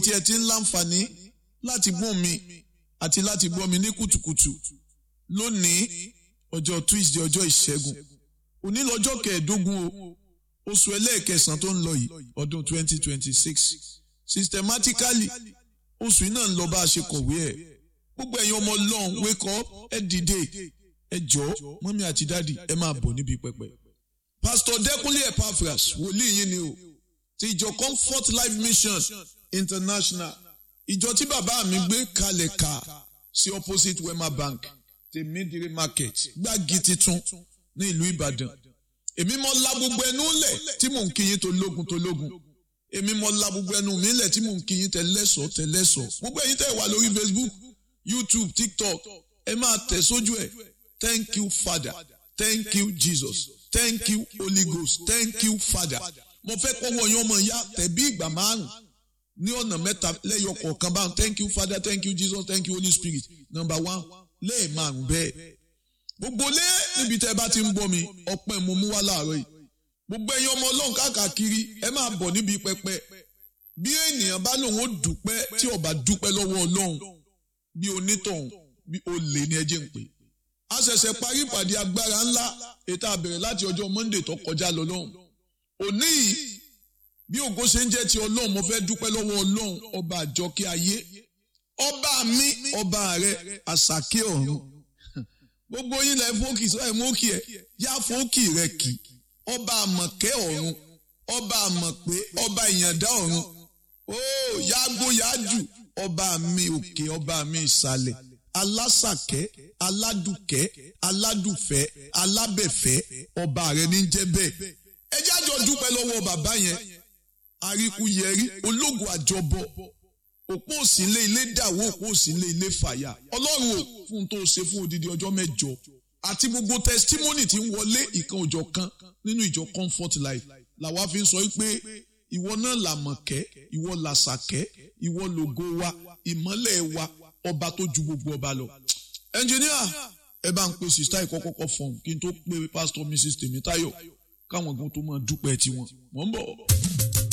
tí ẹ ti ń láǹfààní láti gbọ́ mi àti láti gbọ́ mi ní kùtùkùtù lónìí ọjọ́ Tuesday ọjọ́ ìṣẹ́gun òní lọ́jọ́ kẹẹ̀ẹ́dógún o oṣù ẹlẹ́ẹ̀kẹsàn tó ń lọ yìí ọdún 2026 systematically oṣù yìí náà ń lọ bá a ṣe kọ̀wé ẹ̀ gbogbo ẹ̀yin ọmọ ọlọ́run wake up ẹ dìde ẹ jọ mọ́mí àti dáàdì ẹ máa bọ̀ níbi pẹpẹ. pastor Dẹ́kúnlé Epaphras wòlíì yín ni o ti ìjọ Comfort Life Mission International ìjọ tí bàbá mi gbé kalẹ̀ ká sí opposite Wema Bank tèmídìrí market gbági titun ní ìlú Ìbàdàn èmi mọ la gbogbo ẹnu lẹ̀ tí mò ń kíyìn tó lógun tó lógun èmi mọ la gbogbo ẹnu mi lẹ̀ tí mò ń kíyìn tẹ̀lẹ́sọ̀ tẹ̀lẹ́sọ̀ gbogbo ẹ̀yin tẹ̀ wà lórí Facebook YouTube TikTok ẹ máa tẹ̀ sójú ẹ̀ thank you Father thank you Jesus thank you Holy Ghost thank you Father mo fẹ́ kọ́wọ́ yín ọmọ ìyá tẹ̀bí ìgbà márùn ní ọ̀nà mẹ́ta lẹ́yọ kọ̀ọ̀kan báwọn thank you Father thank you Jesus thank you Holy Spirit number one lẹ́ẹ̀márùn bẹ́ẹ̀ gbogbo lé níbi tẹ́ bá ti ń bọ́ mi ọpẹ́ mo mú wá láàárọ̀ yìí gbogbo ẹ̀yin ọmọ ọlọ́run káàkiri ẹ máa bọ̀ níbi pẹpẹ bí ènìyàn bá lòun ó dúpẹ́ tí ó bá dúpẹ́ lọ́wọ́ ọlọ́run bí onítọ̀hún bí olè ní ẹjẹ́ ń pè a ṣẹ̀ṣẹ̀ parí ìpàdé agbára ńlá ètò àbẹ̀rẹ̀ láti ọjọ́ Monday tó kọjá lọ lọ́hùn òní yìí bí ògo ṣe ń jẹ́ ti ọlọ́run mo fẹ́ dúpẹ́ lọ́wọ́ ọlọ́run ọba àjọkẹ́ ayé ọba mi ọba rẹ àṣàkẹ́ ọ̀run gbogbo yín lẹ fókì sọ ẹ mókì ẹ yá fókì rẹ kì ọba àmọ̀kẹ́ ọ̀run ọba àmọ̀pé ọba ìyàndá ọ̀run ó yágbó yájù ọba mi òkè ọba mi ìsàlẹ̀ alásàkẹ́ aládùkẹ́ aládùfẹ́ alábẹ̀fẹ́ ọba rẹ ní jẹ́ bẹ́ẹ̀ ẹ jájọ dúpẹ́ lọ́wọ́ bàbá yẹn àríkúyẹrí ológun àjọbọ òpó òsínlé ilé dàwó òpó òsínlé ilé fàyà ọlọ́run ò fún tó ṣe fún odidi ọjọ́ mẹ́jọ àti gbogbo testimony tí ń wọlé ìkan òjọ̀ kan nínú ìjọ comfort life làwa fi ń sọ pé ìwọ náà làmọ̀kẹ́ ìwọ làṣàkẹ́ ìwọ lògo wa ìmọ́lẹ̀ wa ọba tó ju gbogbo ọba lọ. ẹnjìníà ẹ bá ń pe sista ìkọ́kọ́kọ́ fọ̀hún kí n tó pe pastor mrs tèmítáyọ̀ káwọn gan tó máa dúpẹ́ tiwọn mò ń bọ̀.